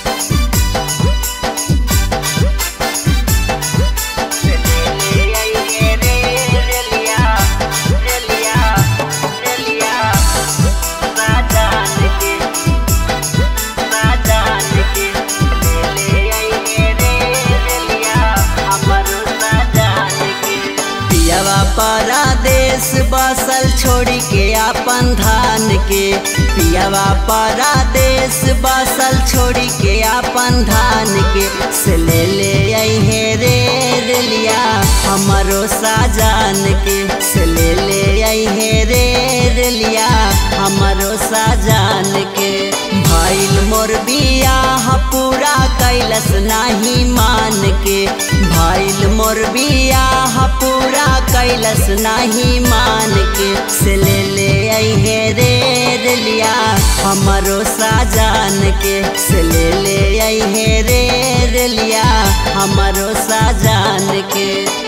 परदेश बसल छोड़ी के अपन धान के पियावा परदेश बसल छोड़ी के अपन धान के से ले ले अहे रे रेलिया हमारो साजान के से ले ले अहे रे रेलिया हमारो साजान के भइल मोर बियाह पूरा कैलस नाही मान के भइल मोर बियाह पूरा कैलस नाही मान के से ले ले अहे रे रेलिया हमारो साजान के से ले ले अहे रे रेलिया हमारो साजान के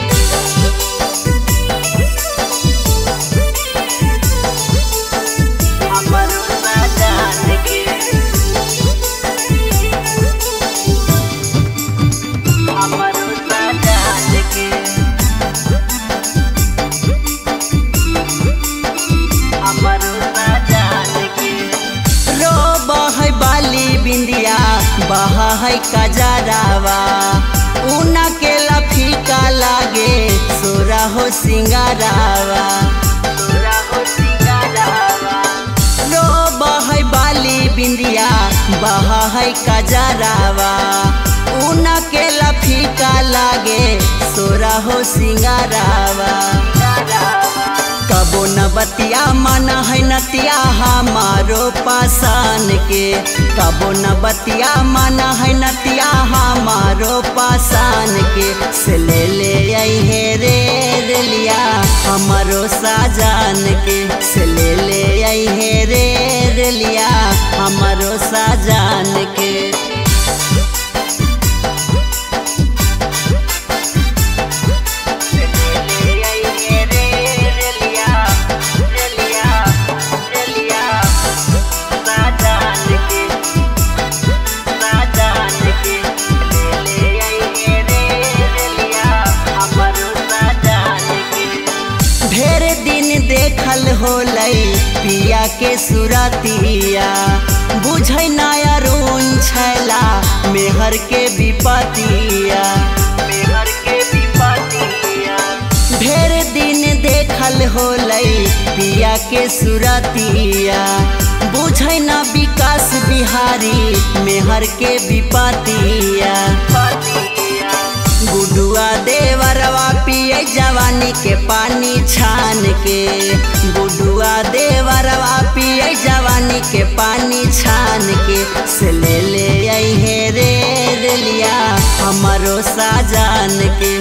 हमारो साजान के हमारो साजान के हमारो साजान के रो बहै बाली बिंदिया बहा है कजरावा ऊना के लफीका लागे सोरा हो सिंगारावा सोरा हो सिंगारावा रो बहै बाली बिंदिया बहा है कजरावा ऊना के लफीका लागे सोरा हो सिंगारावा कबो न बतिया मन है नतिया हमारो पासान के कबो न बतिया मन है नतिया हमारो पासान के से ले ले अहे रे रेलिया हमारो साजान के से ले ले अहे रे रेलिया हमारो साजान के ढेर दिन देखल होलै पिया के सुरतिया बुझै नया रून छैला मेहर के विपतिया मेहर के विपतिया ढेर दिन देखल होलै पिया के सुरतिया बुझै न विकास बिहारी मेहर के विपतिया गुडुआ देवरवा पिए जवानी के पानी छान के गुडुआ देवरवा पिए जवानी के पानी छान के से ले ले अहे रे रेलिया हमारो साजान के